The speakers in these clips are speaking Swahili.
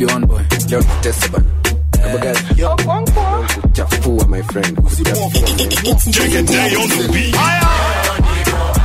Vipi on boy? Leo tutese bana. Hebu guys. Yo. Kuchafua my friend. Kuchafua. Take a day on the beat.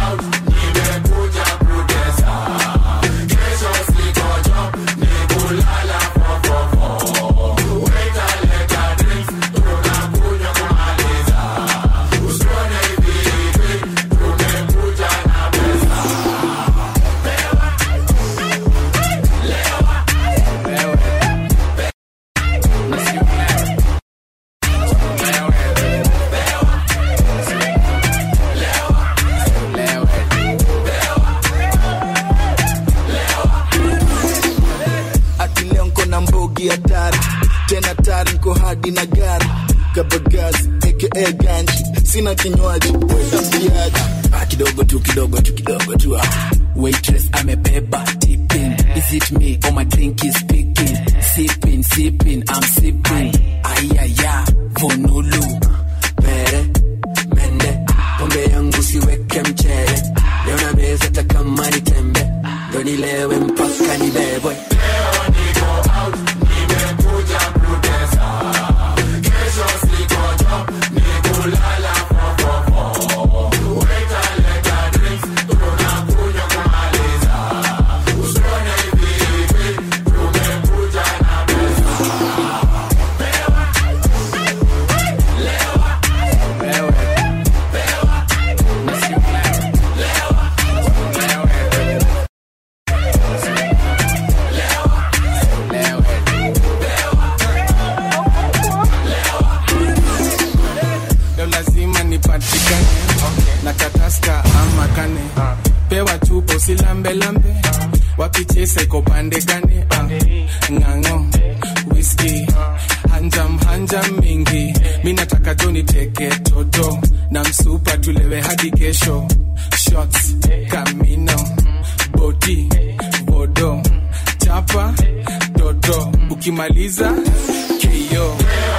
ati leo nko na mbogi hatari tena tari nko hadi na gari kabagazi aka ganji sina kinywaji wetapiaji Ah, kidogo tu kidogo tu kidogo tu ah. waitress amebeba tipping is it me or my drink is speaking sipping sipping i'm sipping ayaya vonulu Mere, mende, pombe yangu siweke mchele. Leo na meza hata kama ni tembe. Ndo nilewe mpaka nibebwe. leo lazima nipatikane na kataska ama kane pewa chupo silambelambe wapichese kopande gane Ah, ng'ang'o whisky hanjam hanjam mingi mi nataka tu niteke toto na msupa tulewe hadi kesho shots kamino bodi bodo chapa toto ukimaliza keyo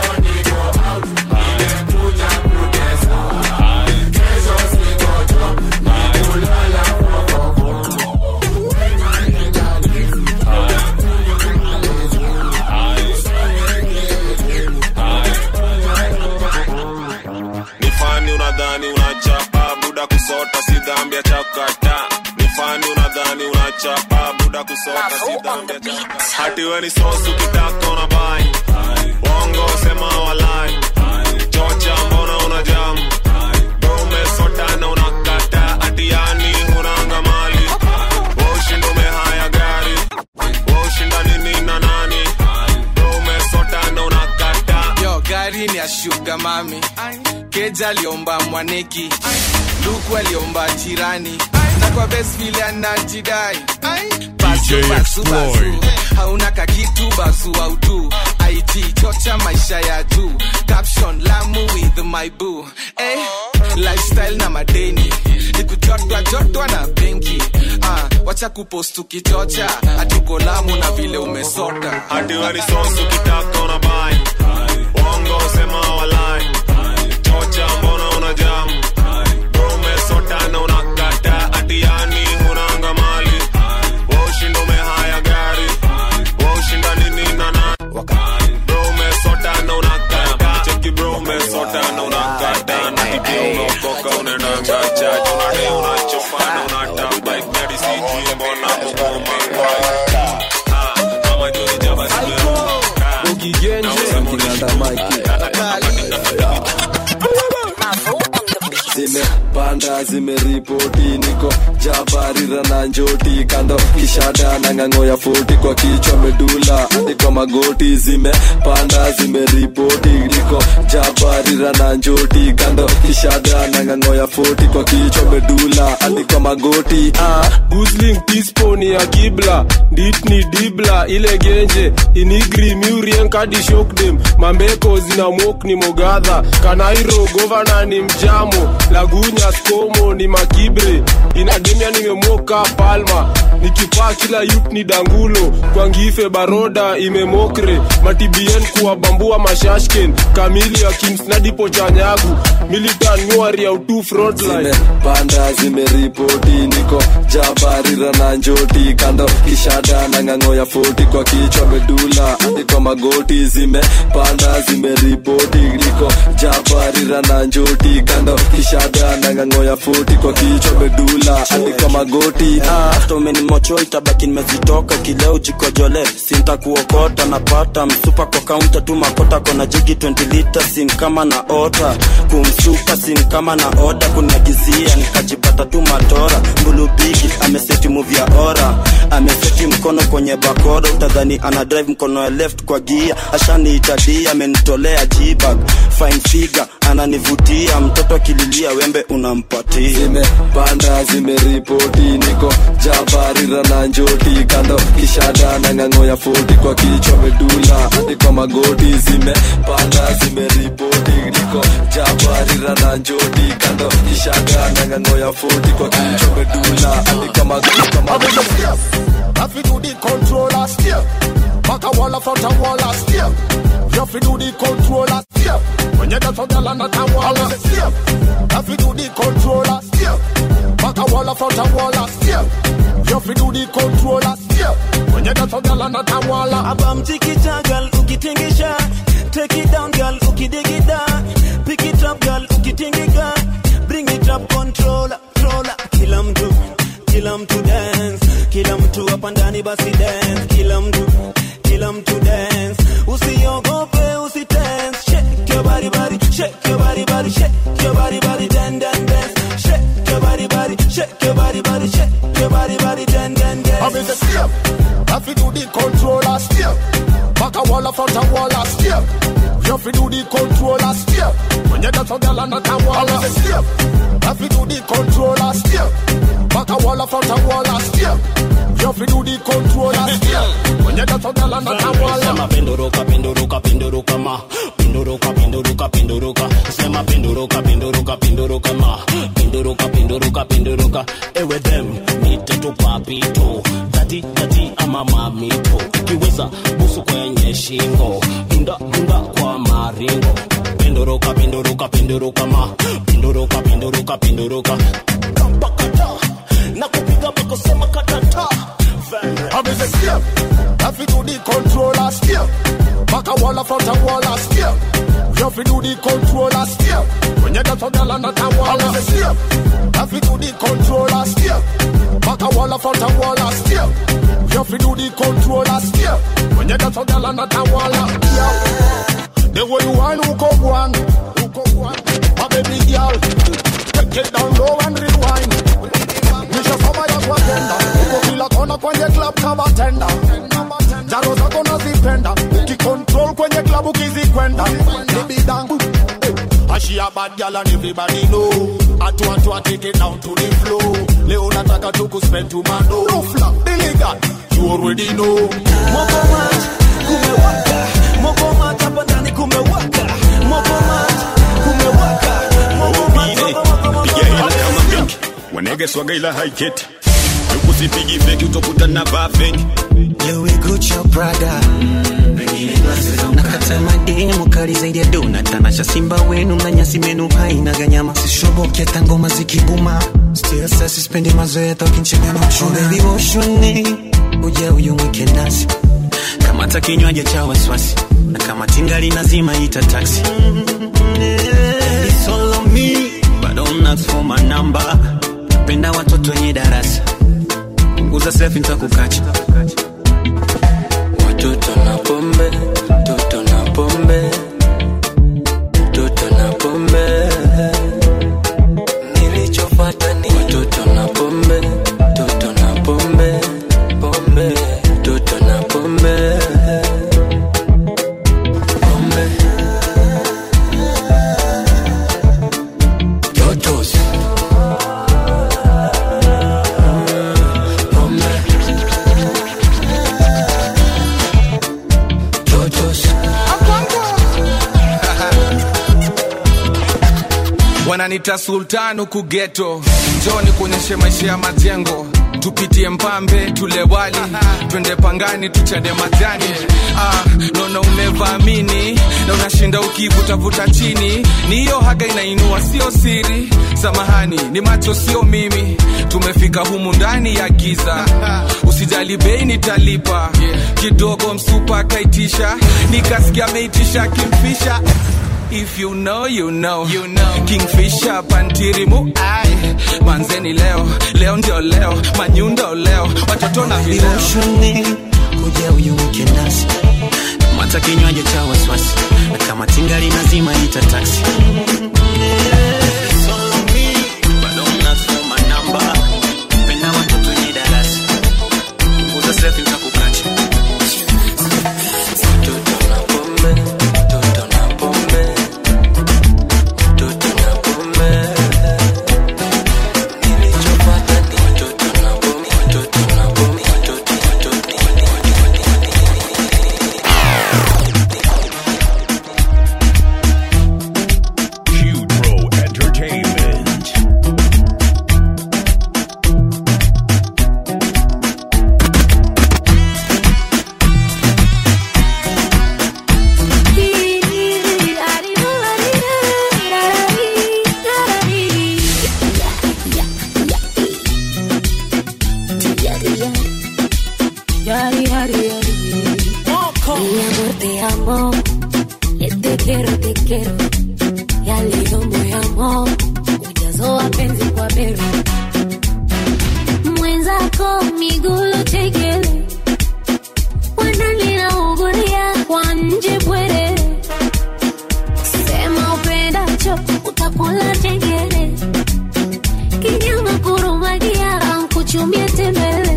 ni fani unadhani unachapa buda kusota si dhambi ya chakata ni fani unadhani unachapa buda kusota si dhambi ya chakata hati we ni sosu kitaka una bai wongo sema walai chocha mbona una jamu dome sota na unakata ati yani hunanga mali washinda umehaya gari washinda nini na nani dome sota na unakata yo gari ni ya shuga mami keja aliomba mwaneki luku aliomba jirani na kwa best vile anajidai Basu, DJ basu, basu. Exploit. hauna kakitu basu autu it chocha maisha ya juu caption lamu with my boo eh, lifestyle na madeni nikujotwa jotwa na benki ah, wacha kupost ukichocha hatuko lamu na vile umesota hati we ni sosu kitaka una bai wongo sema walai chocha mbona una jamu dome sota na unakata ati yani hunanga mali washinda umehaya gari washinda nini na nani bro umesota na unakata cheki bro umesota na unakata na hivi umeokoka unaendanga chaji unade unachofana unatamba iknadi sijui mbona mugoma kwai Ah, ama joni jaba simeruka zimepanda zimeripoti niko jabarira na njoti kando kishada na ng'ang'o ya foti kwa kichwa medula hadi kwa magoti zimepanda zimeripoti niko jabarira na njoti kando kishada na ng'ang'o ya foti kwa kichwa medula hadi kwa magoti ah. gusling tisponi ya kibla dit ni dibla ile genje inigri murien kadi shokdem mambeko zina mok ni mogadha kanairo govana ni mjamo lagunya skomo ni makibre inademia nimemok ka palma nikipaa kila yut ni dangulo kwa ngife baroda imemokre matibien kuwabambua mashashken kamili ya kimsnadipo chanyagu militan nyuari ya utu frontline zimepanda zimeripoti niko jabarira na njoti kando kishada na ng'ang'o ya foti kwa kichwa medula hadi kwa magoti zimepanda zimeripoti niko jabarira na njoti kando kishada na ng'ang'o ya foti kwa kichwa medula hadi kwa magoti ah. hata umenimocho itabaki nimezitoka kileo jikojole sintakuokota napata msupa kwa kaunta tu makota kona jigi 20 lita sin kama na ota kumsuka sin kama na oda kuniagizia nikajipata tu matora mbulubigi ameseti muvi ya ora ameseti mkono kwenye bakora utadhani ana drive mkono ya left kwa gia ashaniitadia amenitolea jibag fine figure ananivutia mtoto akililia wembe unampatia zimepanda zimeripoti niko jabarira na njoti kando kishada na ng'ang'o ya foti kwa kichwa medula hadi kwa magoti zimepanda zimeripoti niko jabarira na njoti kando kishada na ng'ang'o ya foti kwa kichwa medula hadi kwa magoti kwa magoti Have to do the controller steer. Back a wall of front a wall a steer. You have to do the controller steer. When you get a girl and a wall a steer. Have to do the controller steer. Back a wall of front a wall a steer. You have to do the controller steer. When you get a girl and a wall a abamtikita gal ukitingisha take it down gal ukidigida pick it up gal ukitingiga bring it up controller controller kila mtu kila mtu dance kila mtu hapa ndani basi dance kila mtu kila mtu dance usiogope usitense shake your body body shake your body body shake your body body dan dan dance shake your body body shake your body body shake your body body dan dan dance I'm in the steer. Have to do the controller steer. Back a wall of front a wall a steer. You have to do the controller steer. When you get a girl and a wall a steer. Have to do the controller steer. Back a wall of front a wall a steer. You have to do the controller steer. When you get a girl and a wall a Sema penduruka penduruka penduruka ma penduruka penduruka penduruka sema penduruka penduruka penduruka ma penduruka penduruka penduruka ewe them nite tu papito dadi dadi ama mamito ukiweza busu kwenye shingo dunda dunda kwa maringo penduruka penduruka penduruka ma penduruka penduruka penduruka kampakata na kupiga bako sema katata I'm in the steer. Have to do the controller steer. Back a wall of front a wall a steer. You have to do the controller steer. When you get a girl and a wall a steer. Have to do the controller steer. Back a wall of front a wall a steer. You have to do the controller steer. When you get a girl and a wall a steer. The way you want, who come one, who come one. My baby girl, take it down low and rewind. Nisha kama ya kwa tenda uko kila kona kwenye club kama tenda jaro zako nazipenda ukicontrol kwenye club ukizikwenda nibidangu Ashi a bad girl and everybody know Atu atu a take it down to the floor Leo nataka tu kuspend to mano No flop, illegal, you already know Mokomat, kumewaka Mokomat hapa ndani kumewaka Mokomat, kumewaka piga hila kama benki wanege swaga ila haiketi ukusipigi feki utokutana vaa feki Louis Gucci Prada nakata mademu kali zaidi ya dona tanasha simba wenu na nyasi menu haina ganyama sishoboke hata ngoma zikibuma still sasa sispendi mazoea tokinchega na uchuna oh, baby woshoni uja uyumwike nasi kamata kinywaji cha wasiwasi na kama tingali nazima ita taxi It's all on me but don't ask for my number penda watoto wenye darasa punguza selfie nitakukacha Watoto na pombe, toto na pombe, toto na pombe. Nilichofuata ni watoto na pombe, toto na pombe, pombe, toto na pombe. Pombe. Totos. Pombe. Totos. wananita sultan huku geto njoni kuonyeshe maisha ya majengo tupitie mpambe tule wali twende pangani tuchade majani ah, naona umevaamini na unashinda ukivutavuta chini ni hiyo haga inainua sio siri samahani ni macho sio mimi tumefika humu ndani ya giza usijali bei nitalipa kidogo msupa akaitisha nikasikia ameitisha kimfisha If you know, you know, you know. Kingfisher pantirimu ai manzeni leo leo ndio leo manyundo leo watoto na vileo Viloshoni kuja uyuweke nasi mata kinywaji cha wasiwasi na kama tingali nazima ita taksi Bado mnasoma namba. Penda watoto ni darasa. Punguza selfie nitakukacha. Toto na pombe, toto na pombe, toto na pombe. Nilichopata ni toto na pombe, toto na pombe, toto, toto. Pro Entertainment. Yari, yari, yari. Mi amor, te amo. Eh, Te quiero, te quiero. Ya leo moyamo ujazo wa penzi kwa bero mwenzako migulu chekele wananinaungulia kwa nje bwere sema upendacho utakula chengele kinyama kurumagia kuchumia tembele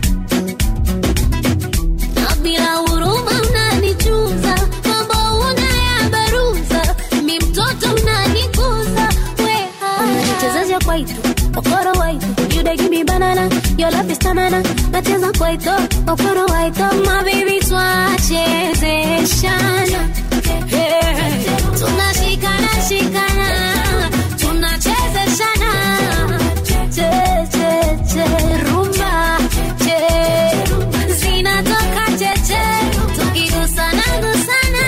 na bila huruma unanichuza mambo unayabaruza mi mtoto unanikuza wechezaja kwaito okoro waito you dey give me banana your love is tanana nacheza kwaito okoro waito my baby twachezeshana Hey, tunashikana shikana tunachezeshana che che che rumba che zinatoka cheche tukigusana gusana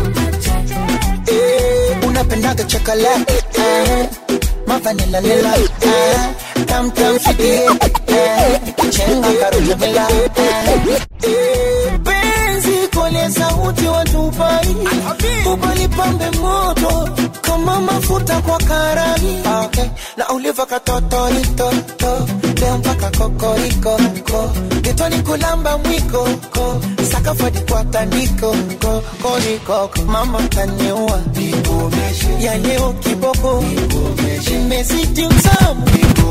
Eh, unapendaga chocolate eh, mavanila lila eh, tam tam fikie eh, chenga karuja bila eh, eh, penzi kole sauti watupai ubalipambe moto kama mafuta kwa karai okay. na uliva katotoitoto leo mpaka kokoriko ko getoni kulamba mwiko ko sakafadi kwa tandiko ko koriko mama taniua ya leo kiboko imezidi utamu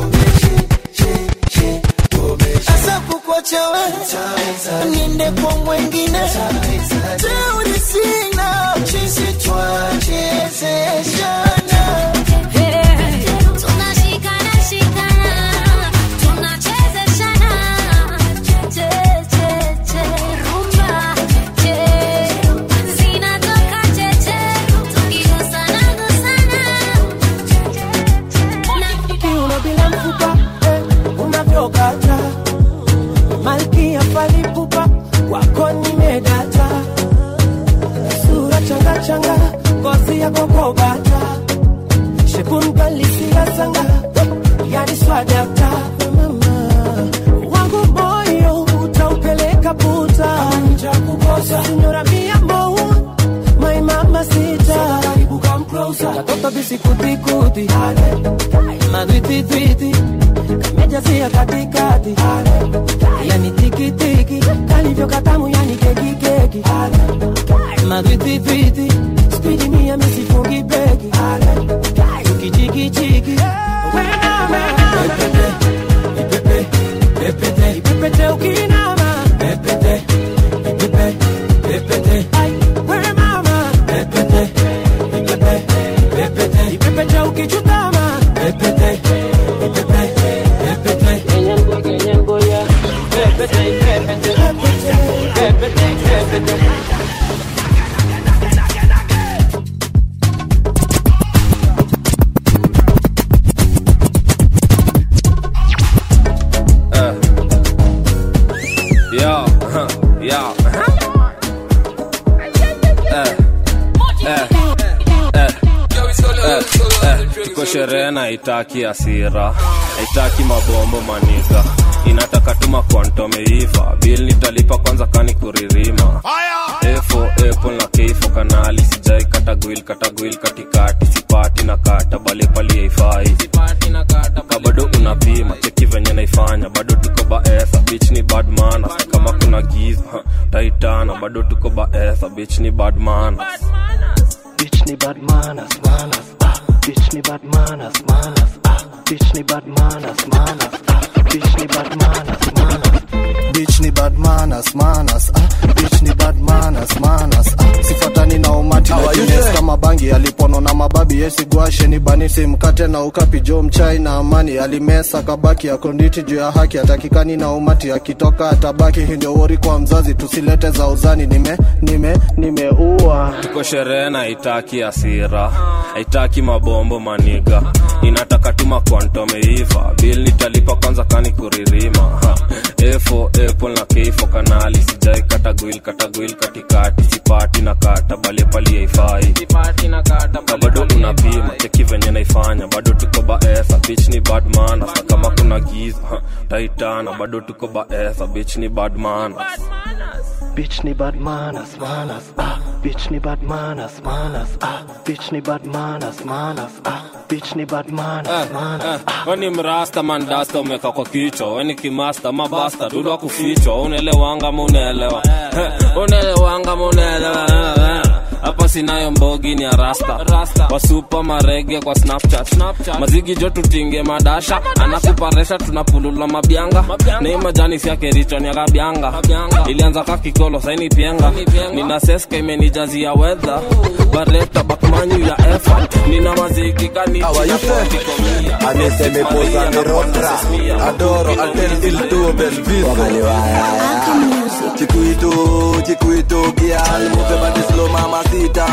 asa kukwachawe niende kwa mwengine teuri sina chisi twachezeshana tunashikana shikana tunachezeshana che che che rumba che zinatoka cheche tukigusana gusana kiuno bila mfupa eh, unavyokata malkia falipupa wako nimedata sura changa changa ngozi yako kobata shekungalisia sanga yani swadakta mama wangu moyo utaupeleka puta nitakukosa sinyora mia mou my mama sita karibu come closer katoto bisikutikuti madwititwiti kamejazia katikati yani tikitiki kalivyo katamu yani kekikeki madwititwiti spidi mia misifungi beki tukichikichiki ipepete ukinama pepete ipepe pepete ai wewe mama pepete ipepe pepete ipepete ukichutama pepete ipepe pepete kenyango kenyango ya pepete pepete pepete pepete sherehe na haitaki asira haitaki mabombo maniga inataka tuma kwantomeiva bil nitalipa kwanza kani kuririma efo apple na keifo kanali sijai katagwil katagwil katikati sipati na kata bali pali haifai ka bado unapima cheki venye naifanya bado tuko baesa bich ni badmana kama kuna giza ha, taitana bado tuko baesa bich ni badmana Bitch ni bad manners, manners, ah. Bitch ni bad manners, manners, ah. Bitch ni bad manners, manners, ah. Bitch ni bad manners, manners. bitch ni bad manners, manners, ah. bitch ni bad manners, manners, ah. sifuatani na umati How na are you, Guinness sir? kama bangi alipono na mababi yesigwashe ni banisi mkate na ukapi jo mchai na amani alimesa kabaki ya konditi juu ya haki atakikani na umati akitoka atabaki hii ndio wori kwa mzazi tusilete za uzani nime nime nimeua tuko sherehe na haitaki asira haitaki mabombo maniga inataka tuma kwantomeiva bil nitalipa kwanza kani kuririma ha. efo apple na keifo kanali sijai katagwil katagwil katikati sipati na kata bali pali haifai ka bado unapima cheki venye naifanya bado tuko baesa bich ni badmana sa kama kuna giza ha. taitana bado tuko baesa bich ni badmana Bitch ni bad manners, manners, ah. Bitch ni bad manners, manners, ah. Bitch ni bad manners, manners, ah. Bitch ni bad manners, manners. weni mrasta mandasta umeka kwa kichwa weni kimasta mabasta dudwa kufichwa unaelewanga munaelewa unaelewanga munaelewa hapa sinayo mbogi ni arasta wasupa marege kwa snapchat mazigi jo tutinge madasha anakuparesha tunapulula mabyanga nei majani siake riton ya kabyanga ilianza ka kikolo saini pienga nina seska imenijazia wedha bareta bakmanyu ya effort nina mazigi Anese me posa mi rotra Adoro altel il tuo bel viso Chiquito, chiquito, girl Move body slow mamacita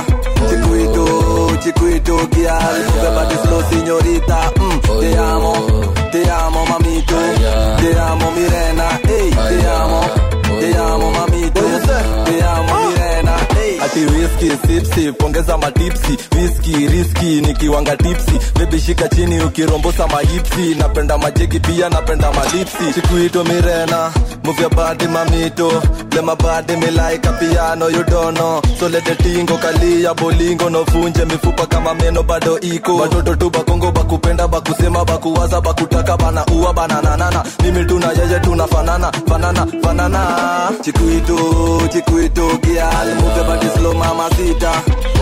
Chiquito, chiquito, girl Move body slow signorita mm, Te amo, te amo mamito Te amo Mirena, ey, te amo Te amo mamito Te amo Mirena, ey Ati whisky, sip sip, ongeza matipsi Whisky, risky, nikiwanga tipsi Baby shika chini ukirombosa mahipsi Napenda majegi pia napenda malipsi Chiquito Mirena, move your body mamito Let my body me like a piano you don't know So let the tingo kalia bolingo no funje mifupa kama meno bado iko Watoto tu bakongo bakupenda bakusema bakuwaza bakutaka bana uwa bana nanana Mimi tuna yeye tunafanana fanana fanana Chiquito chiquito girl move your body slow mamacita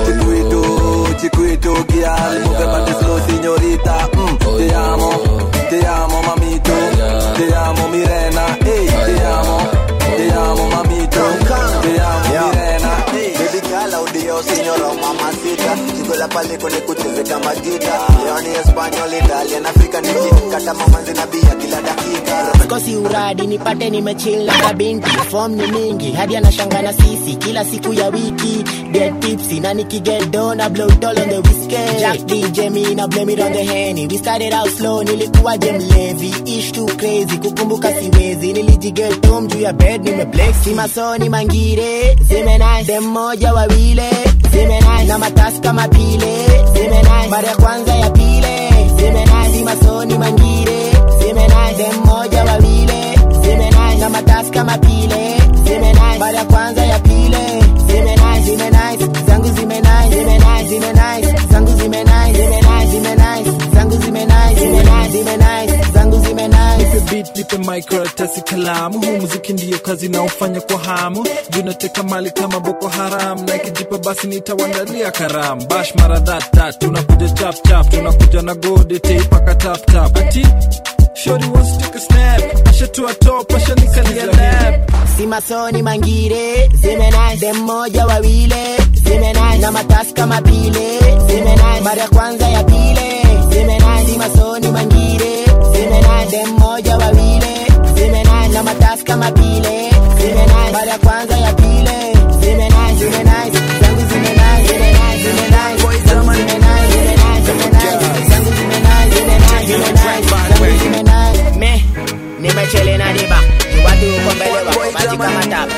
Chiquito chiquito girl move your body slow signorita mm, Te amo te amo mamito te amo Mirena ey te amo te amo mamito te amo Mirena ey Baby girl, audio, señora, mamacita Sigo la pale con kucheze kama gita Leo ni Espanyol, Italian, African Niki Kata mamanzi na bia kila dakika kosi uradi nipate nimechill na kabinti form ni mingi hadi anashanga na sisi kila siku ya wiki get tipsy na nikiget down I blow it all on the whiskey Jack DJ me na blame it on the henny we started out slow nilikuwa je mlevi ish too crazy kukumbuka siwezi nilijiget home juu ya bed nimeblex si masoni mangire zimenai dem moja wawile zimenai na matasi kama pile zimenai mara ya kwanza ya pile zimenai si masoni mangire zimenai dem moja wawile zimenai na matasi kama pile zimenai mara ya kwanza ya pile zimenai zimenai zangu zimenai zimenai zimenai zangu zimenai zimenai zimenai zangu zimenai zimenai zimenai zangu zimenai nipe beat nipe microtasi kalamu huu muziki ndiyo kazi naofanya kwa hamu junateka mali kama boko haram na ikijipa basi nitawandalia karamu bash mara thattat tunakuja chapchap tunakuja na gode teipaka taptap ati shori wants to take a snap ashatua top ashanikalia lap si masoni mangire zimenai dem moja wawile zimenai na matasi kama pile zimenai mara ya kwanza ya pile zimenai si masoni mangire zimenai dem moja wawile zimenai na matasi kama pile zimenai mara ya kwanza ya pile zimenai zimenai zangu zimenai zimenai zimenai zangu zimenai zimenai zimenai zangu zimenai zimenai zimenai zangu zimenai me nimechele na diba watu uko mbele wako maji kama tap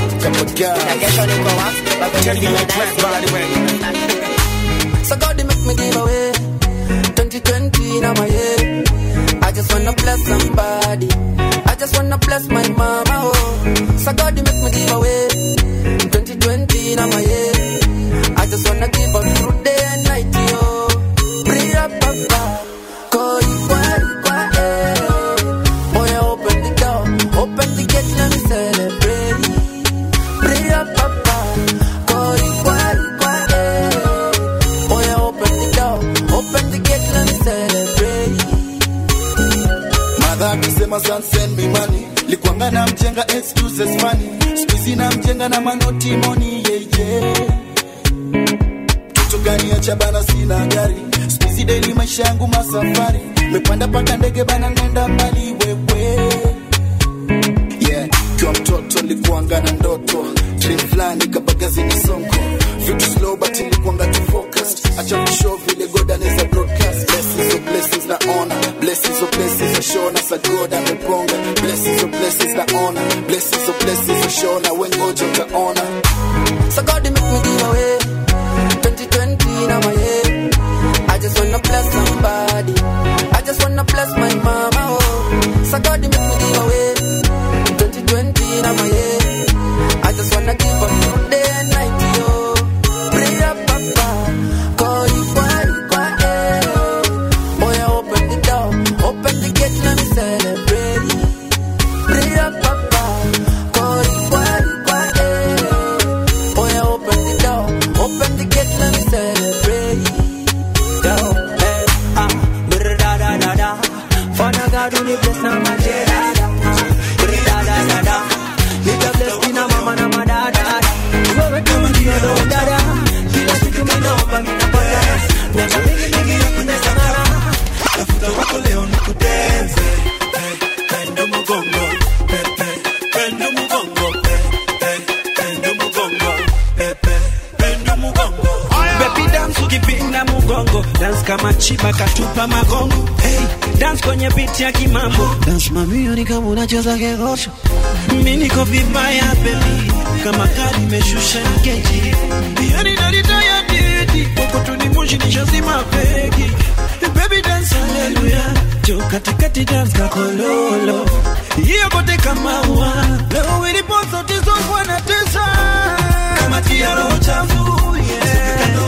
na kesho niko wapi bako zimenai So God, they make me give away 2020 2020 now my year. I just wanna bless somebody. I just wanna bless my mama. Oh, so God you make me give away. 2020 now my year. I just wanna give up through day and night. Yo, pray up, papa. Koi kwa kwa eh. Boy, open the door, open the gate, let me celebrate. Pray up, papa. Koi kwa kwa eh. Boy, open the door, open the gate, let me celebrate. madha akisema "Son, send me money likwanga na mjenga excuses money skuizi na mjenga na manoti moni yeje kitu gani acha bana sina gari skuizi daily maisha yangu masafari mepanda paka ndege bana nenda mbali wewe yeah kiwa mtoto likuanga na ndoto dream fulani kabagazini sonko vitu slow but ilikuanga tu focused acha kushow vile god anaweza broadcast blessings of blessings na honor blessings of blessings na show na sa god ameponga blessings of blessings na honor blessings of blessings na show na wengoja utaona So God you make me give away 2020 now my year I just wanna bless somebody I just wanna bless my mama oh So God you make me give away 2020 now my year I just wanna give up through day and night yo Pray up papa Koi kwa kwa eh Boy open the door Open the gate let me celebrate Pray up papa Koi kwa kwa eh Boy, open the door, open the gate, let me celebrate. Yo, hey, ah, brr da da da da. Father God, only bless na my day da da. Brr da da da da. Nigga bless me na mama na my da da da. Wewe kama ndio do da da. Kila siku mimi naomba mimi napata. Na mingi mingi ya kunesa ngara. Tafuta wako leo nikudenze. Hey, pendo mgongo. Hey, hey, pendo mgongo. Hey, hey, pendo mgongo. Hey, hey, pendo mgongo. Baby dance ukipinda mugongo dance kama chiba katupa magongo hey, dance kwenye beat ya kimambo dance mamio ni kama unacheza kegosho mi niko vibaya baby kama gari imeshusha geji yani narita ya didi kokotuni moshi nishazima pegi baby dance haleluya jo katikati dance kakololo hiyo kote kama ua leo ilipo zote zongwa na tesa kama tia roho chafu yeah.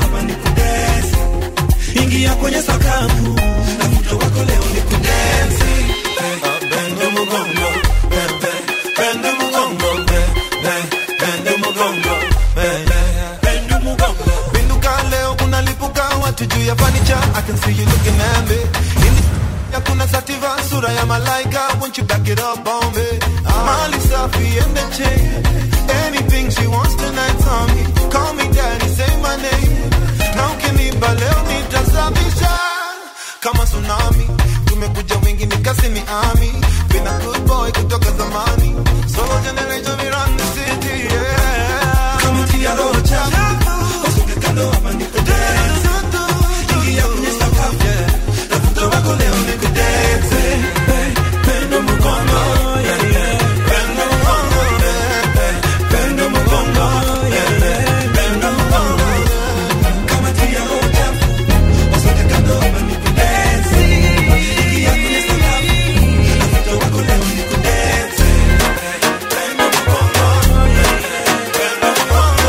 ingia kwenye sakafu tafuta wako leo ni kudensi bendo mugongo be- be- bendo mugongo be- be- bendo mugongo be- be- bendo mugongo Pinduka leo kunalipuka watu juu ya fanicha I can see you looking at me In the ya kuna sativa sura ya malaika Won't you back it up on me Mali safi and the chain Anything she wants tonight on me Call me daddy, say my name Na ukiniba leo nitasafisha Kama tsunami Tumekuja wengi nikasi ni ami Been a good boy kutoka zamani Solo generation we run the city yeah kama tia roho chafu usuke kando hapa ni kudensi ingia kwenye sakafu yeah. tafuta wako leo ni kudensi Hey, pendo mugongo yeah, yeah. pendo mugongo yeah, yeah. pendo mugongo yeah, yeah. pendo mugongo kama tia roho chafu usuke kando hapa ni kudensi ingia kwenye sakafu tafuta wako leo ni kudensi pendo mugongo yeah, yeah. pendo mugongo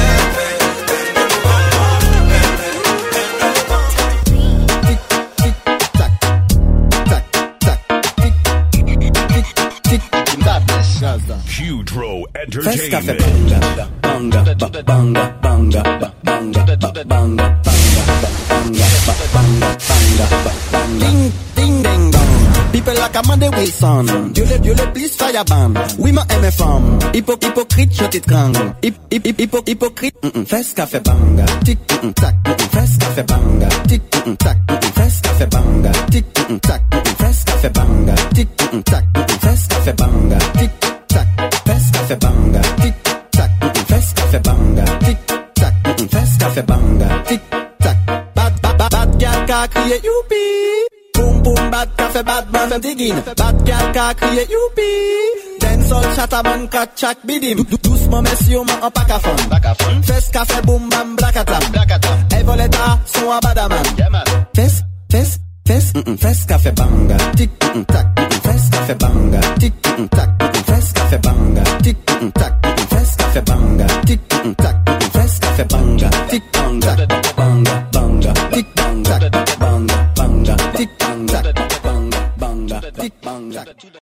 Hudro First cafe Entertainment. banga, banga, ba- banga, banga, ba- banga, ba- banga, banga, ba- banga, ba- banga, banga, ba- banga. Ding, ding, ding, dong. People like Amanda Wilson. Dieu le, Dieu le, please fire ban. Oui, ma aime femme. Hypo, hypocrite, je t'étrangle. Hip, hip, hip, hypo, hypocrite. Mm -mm. First café banga. Tic, mm -mm, tac. Mm -mm. First café banga. Tic, mm -mm, tac. Mm -mm. First café banga. Tic, mm -mm, tac. Mm -mm. First café banga. Tic, mm -mm, tac. Mm -mm. First café banga. Tic, tac. First café banga. Tic, tac. Mm -mm. First café banga. Tic, tac. Mm -mm. First café banga. Tic, tac. Bad, bad, bad, bad girl ka crier youpi. Boom boom bad café bad man fait digging. Bad girl ka crier youpi. Dancehall chataman kat chak bidim. Dou- dou- Doucement messieurs man en pack à fond. Fes café boom bam blakatam. Hey voleta son à badaman. Fes, fes, Fes, mm, mm, fes café banga, tic, mm, tac, mm, fes café banga, tic, mm, tac,